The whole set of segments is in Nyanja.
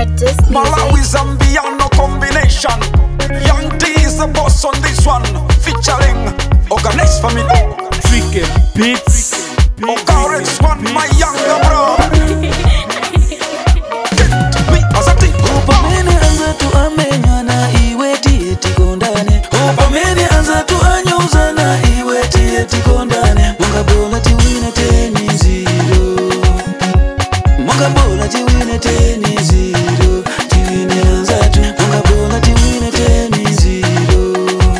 Curtis Malawi, Music. Zambia, no combination. Young T is the boss on this one. Featuring Organized Family. Tricky Beats. Ocarex one, my younger bro. Me as a team. upamene anza tu amenyana iwe tiye tikondane upamene anza tu anyozana iwe tiye tikondane mungabola tiwine teni ziro mungabola tiwine teni ziro tiwine anzatu mungabola tiwine teni ziro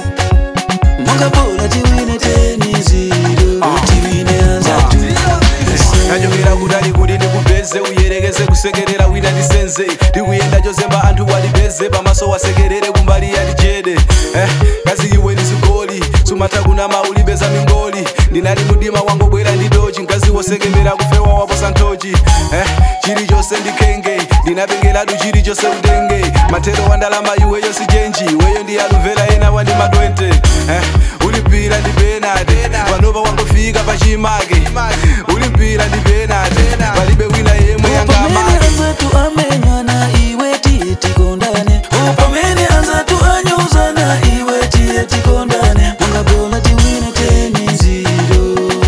mungabola tiwine teni ziro tiwine anzatu kanyokera kutali kuti ndikupeze uyerekeze kusekerera wina ndisenze ndikuyenda chozemba anthu walipeze pamaso wasekerere kumbali yalijede eh, kazi iwe ndizigoli sumatha kunama ulipeza mingoli ndinali mudima wangobwera ndidochi mkazi wosekemera kufewa waposa nthochi eh, chilichonse ndikhenge ndinapengeratu chilichonse utenge mathero wa ndalama iweyo sichenji iweyo ndiyalumvera ena wandi ma 20 eh, ulipira ndi penate panopa wangofika pachimake ulipira ndi penate palibe wina yemwe upamene yangamake anzatu amenyana iwe tiye tikondane upamene anzatu anyozana iwe tiye tikondane mungabola tiwine teni ziro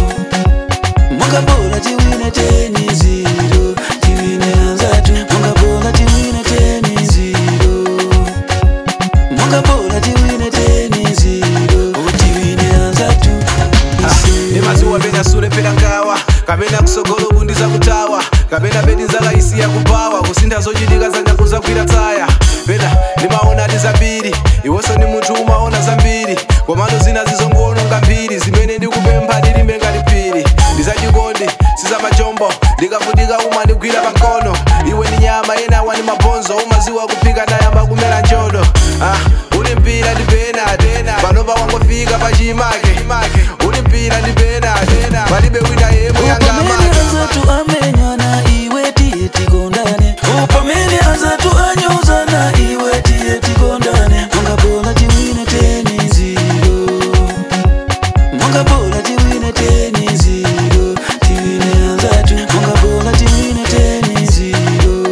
mungabola tiwine teni ziro tiwine anzatu mungabola tiwine teni ziro mungabola tiwine teni ziro tiwine anzatu nemaziwa pena sule pena ngawa kapena kusogolo kundiza kutawa kapena bedi nzakaisiya kupawa kusintha zochitika zanyaku zagwira tsaya pena ndimaona ti zambiri iwonso ni munthu umaona zambiri komano zina zizongoononga mbiri zimene ndikupempha ndilimbe ngati phiri ndizachikondi sizamajombo ndikavutika uma ndigwira pankono iwe ni nyama ena wani mabhonzo umaziwa kuphika nayamba kumera njodo ah, uli mpira ndi penate panopa wangofika pachimake uli mpira ndi penate palibe wina yemwe upamene yangamake anzatu amenyana iwe tiye tikondane upamene anzatu anyozana iwe tiye tikondane mungabola tiwine teni ziro mungabola tiwine teni ziro tiwine anzatu mungabola tiwine teni ziro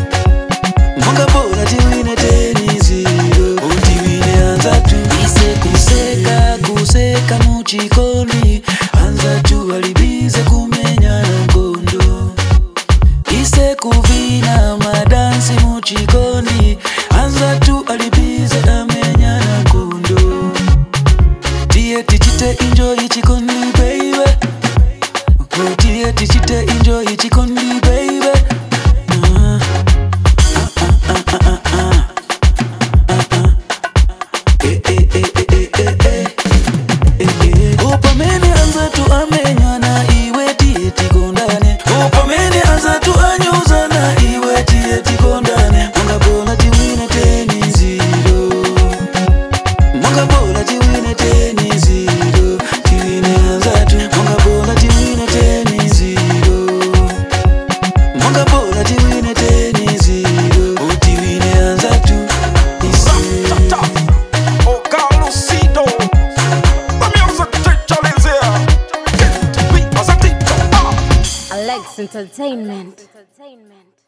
mungabola tiwine teni ziro tiwine anzatu ise kuseka kuseka muchikondi anzatu alibize kumenyana ngondo ise kuvina madansi muchikondi anzatu alibize amenyana ngondo tiye tichite enjoy chikondi baby Oh, tiye tichite enjoy chikondi baby Ah. upamene anzatu amenyana iwe tiye tikondane upamene anzatu anyozana iwe tiye tikondane mungabola tiwine teni ziro mungabola tiwine teni ziro tiwine anzatu mungabola tiwine teni ziro mungabola tiwine teni ziro tiwine anzatu isiro Ocalucido. The music teacher is here. Me as a teacher. Ah. Alex Entertainment. Entertainment.